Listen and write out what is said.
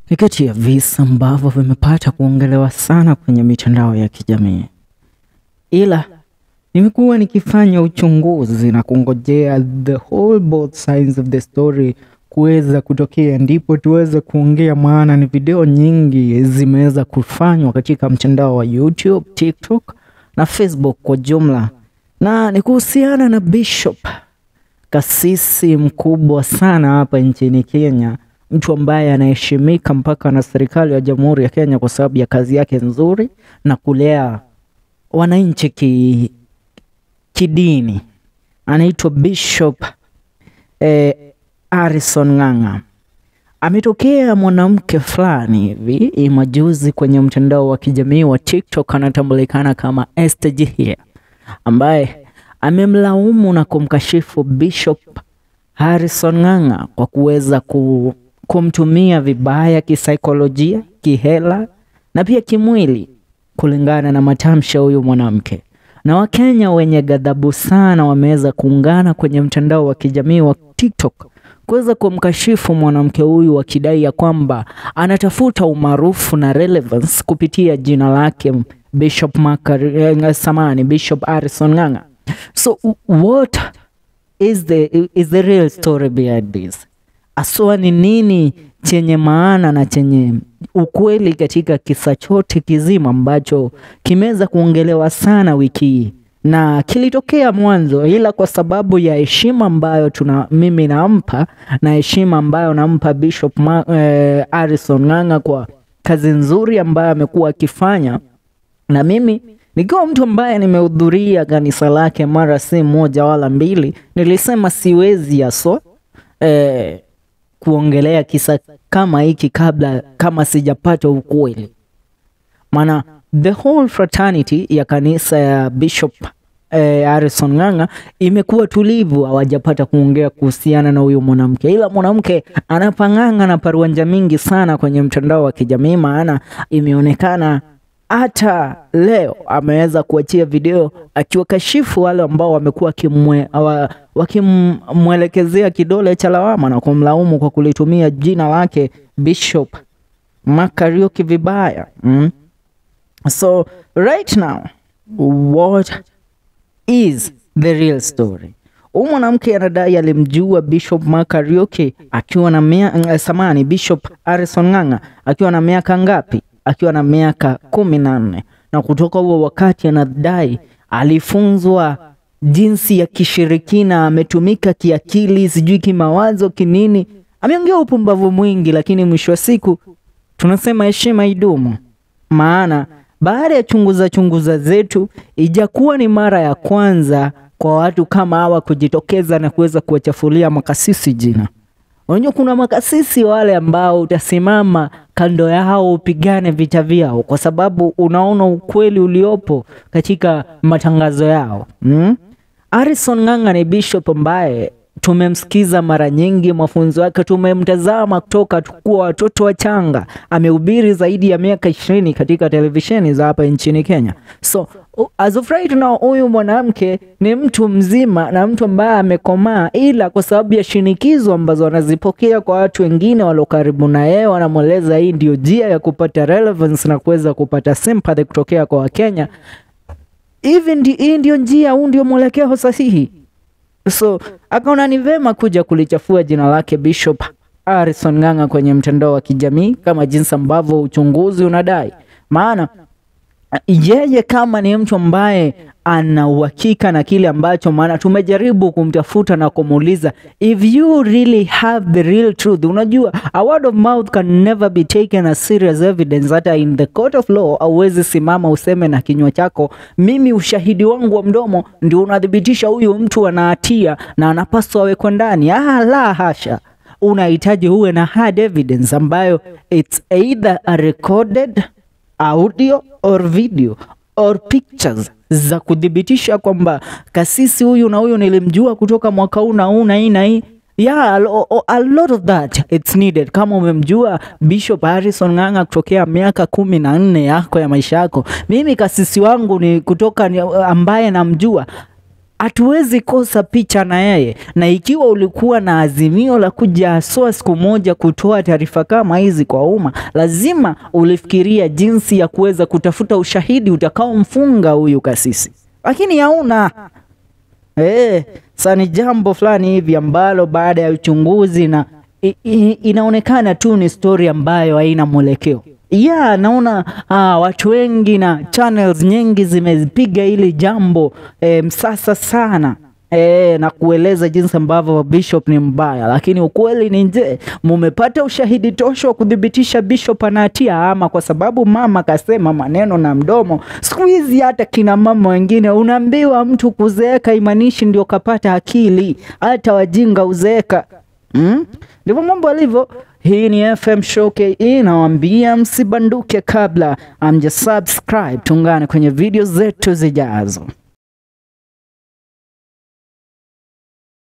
ni kati ya visa ambavyo vimepata kuongelewa sana kwenye mitandao ya kijamii, ila nimekuwa nikifanya uchunguzi na kungojea the whole both sides of the story kuweza kutokea, ndipo tuweze kuongea, maana ni video nyingi zimeweza kufanywa katika mtandao wa YouTube, TikTok na Facebook kwa jumla, na ni kuhusiana na Bishop, kasisi mkubwa sana hapa nchini Kenya, mtu ambaye anaheshimika mpaka na serikali ya Jamhuri ya Kenya kwa sababu ya kazi yake nzuri na kulea wananchi ki, kidini. Anaitwa Bishop eh, Harrison Ng'ang'a. Ametokea mwanamke fulani hivi majuzi kwenye mtandao wa kijamii wa TikTok anatambulikana kama Esther Jihia ambaye amemlaumu na kumkashifu Bishop Harrison Ng'ang'a kwa kuweza ku, kumtumia vibaya kisaikolojia, kihela na pia kimwili kulingana na matamshi ya huyu mwanamke. Na Wakenya wenye ghadhabu sana wameweza kuungana kwenye mtandao wa kijamii wa TikTok kuweza kumkashifu mwanamke huyu wakidai ya kwamba anatafuta umaarufu na relevance kupitia jina lake Bishop Makari, samani Bishop Harrison Ng'ang'a. So what is the, is the real story behind this? Aswa ni nini chenye maana na chenye ukweli katika kisa chote kizima ambacho kimeweza kuongelewa sana wiki hii na kilitokea mwanzo, ila kwa sababu ya heshima ambayo tuna mimi nampa na heshima ambayo nampa Bishop Ma, eh, Harrison Ng'ang'a kwa kazi nzuri ambayo amekuwa akifanya, na mimi nikiwa mtu ambaye nimehudhuria kanisa lake mara si moja wala mbili, nilisema siwezi yaso eh, kuongelea kisa kama hiki kabla kama sijapata ukweli, maana the whole fraternity ya kanisa ya Bishop eh, Harrison Ng'ang'a imekuwa tulivu, hawajapata kuongea kuhusiana na huyu mwanamke, ila mwanamke anapang'ang'a na paruanja mingi sana kwenye mtandao wa kijamii, maana imeonekana hata leo ameweza kuachia video akiwakashifu wale ambao wamekuwa wakimwelekezea kidole cha lawama na kumlaumu kwa kulitumia jina lake Bishop Makariuki vibaya mm. So right now what is the real story? Huyu mwanamke anadai alimjua Bishop Makariuki akiwa na mia, samani Bishop Harrison Ng'ang'a akiwa na miaka ngapi? Akiwa na miaka kumi na nne na kutoka huo wakati anadai alifunzwa jinsi ya kishirikina, ametumika kiakili, sijui kimawazo, kinini. Ameongea upumbavu mwingi, lakini mwisho wa siku tunasema heshima idumu, maana baada ya chunguza chunguza zetu ijakuwa ni mara ya kwanza kwa watu kama hawa kujitokeza na kuweza kuwachafulia makasisi jina. Unajua, kuna makasisi wale ambao utasimama kando yao upigane vita vyao, kwa sababu unaona ukweli uliopo katika matangazo yao hmm? Harrison Ng'ang'a ni bishop ambaye tumemsikiza mara nyingi, mafunzo yake tumemtazama kutoka tukuwa watoto wachanga. Amehubiri zaidi ya miaka ishirini katika televisheni za hapa nchini Kenya. So as of right now, huyu mwanamke ni mtu mzima na mtu ambaye amekomaa, ila kwa sababu ya shinikizo ambazo anazipokea kwa watu wengine walio karibu na yeye, wanamweleza hii ndio njia ya kupata relevance na kuweza kupata sympathy kutokea kwa Wakenya. Hivi hii ndio njia, huu ndio mwelekeo sahihi. So akaona ni vema kuja kulichafua jina lake Bishop Harrison Ng'ang'a kwenye mtandao wa kijamii kama jinsi ambavyo uchunguzi unadai. Maana yeye kama ni mtu ambaye ana uhakika na kile ambacho, maana tumejaribu kumtafuta na kumuuliza if you really have the real truth. Unajua, a word of mouth can never be taken as serious evidence. Hata in the court of law hauwezi simama useme na kinywa chako, mimi ushahidi wangu wa mdomo ndio unathibitisha huyu mtu ana hatia na anapaswa awekwe ndani. Ah, la hasha, unahitaji uwe na hard evidence ambayo it's either a recorded audio or video or pictures za kudhibitisha kwamba kasisi huyu na huyu nilimjua kutoka mwaka huu na huu na hii na hii. Yeah, a, a lot of that it's needed. Kama umemjua Bishop Harrison Ng'ang'a kutokea miaka kumi na nne yako ya maisha yako, mimi kasisi wangu ni kutoka ni ambaye namjua hatuwezi kosa picha na yeye, na ikiwa ulikuwa na azimio la kuja haswa siku moja kutoa taarifa kama hizi kwa umma, lazima ulifikiria jinsi ya kuweza kutafuta ushahidi utakaomfunga huyu kasisi, lakini hauna. Eh, sasa ni jambo fulani hivi ambalo baada ya uchunguzi na i, i, inaonekana tu ni story ambayo haina mwelekeo. Yeah, naona ah, watu wengi na channels nyingi zimepiga hili jambo eh, msasa sana eh, na kueleza jinsi ambavyo Bishop ni mbaya, lakini ukweli ni nje, mumepata ushahidi tosha wa kuthibitisha Bishop ana hatia, ama kwa sababu mama kasema maneno na mdomo. Siku hizi hata kina mama wengine unaambiwa mtu kuzeeka imanishi ndio kapata akili, hata wajinga uzeeka. Mm? Ndivyo mambo alivyo. Hii ni FM Show KE, nawaambia msibanduke kabla amja subscribe. Tungane kwenye video zetu zijazo.